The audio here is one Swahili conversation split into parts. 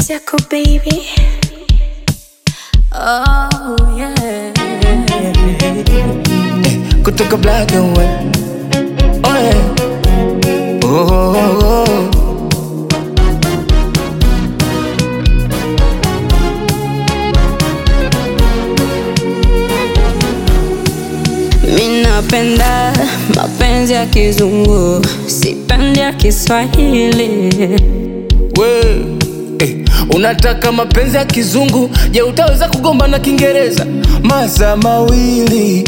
yako baby. Oh yeah. kutoka black and white. Oh yeah. Oh, oh, oh. Mi napenda mapenzi ya kizungu, sipendi ya Kiswahili. We, eh, unataka mapenzi ya kizungu je utaweza kugomba na kiingereza masaa mawili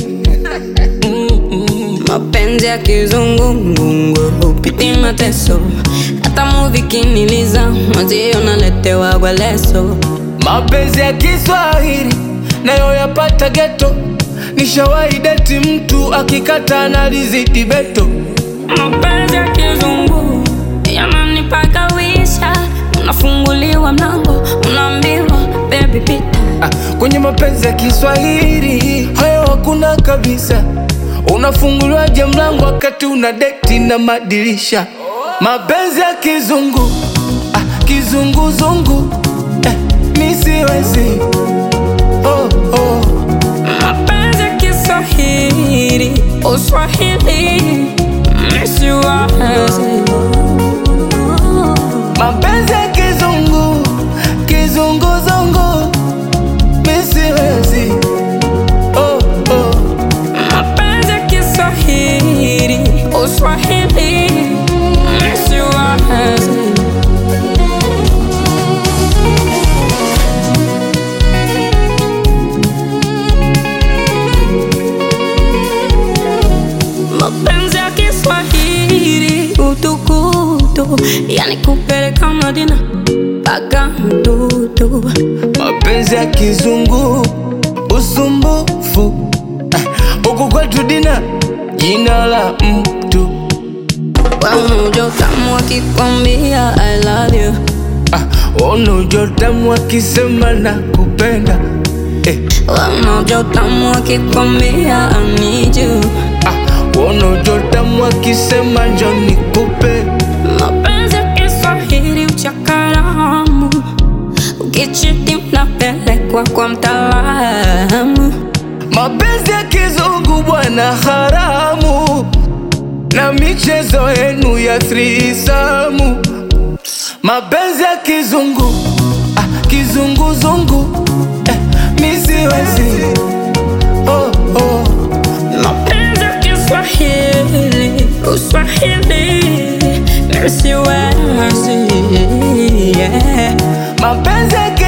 Mapenzi ya kizungu ngungu hupiti mateso, hata muvi kiniliza mwenzio naletewa kwa leso. mapenzi ya kiswahili nayo yapata geto nishawahi deti mtu akikata analizidi beto Mapenzi ya kizungu yananipagawisha, unafunguliwa mlango, unaambiwa baby pita. ah, kwenye mapenzi ya kiswahili hayo hakuna kabisa unafunguliwaje mlango wakati una deti na madirisha mapenzi ya kizungu ah, kizunguzungu eh, nisiwezi oh, oh. Mapenzi ya Kiswahili, Uswahili, misiwazi. mapenzi ya kizungu kizunguzungu misiwezi oh, oh. Mapenzi ya Kiswahili, Uswahili, misiwazi. Mapenzi ya Kiswahili, utukutu, yani kupeleka Madina mpaka mtutu. mapenzi ya kizungu usumbufu Ah, huku kwetu dina jina la mtu Wamujo tamu akikwambia I love you ah, unujotamu akisema na kupenda eh, Wamujo tamu akikwambia I need you ah, unujotamu akisema njo nikupe Mapenzi ya Kiswahili uchakaramu Ukichiti unapelekwa kwa mtaalamu mapenzi ya kizungu bwana haramu na michezo yenu ya thrisamu mapenzi ya kizungu ah, kizunguzungu eh, misiwezi oh, oh. Mapenzi ya Kiswahili Uswahili Nisiwezi yeah. mapenzi ya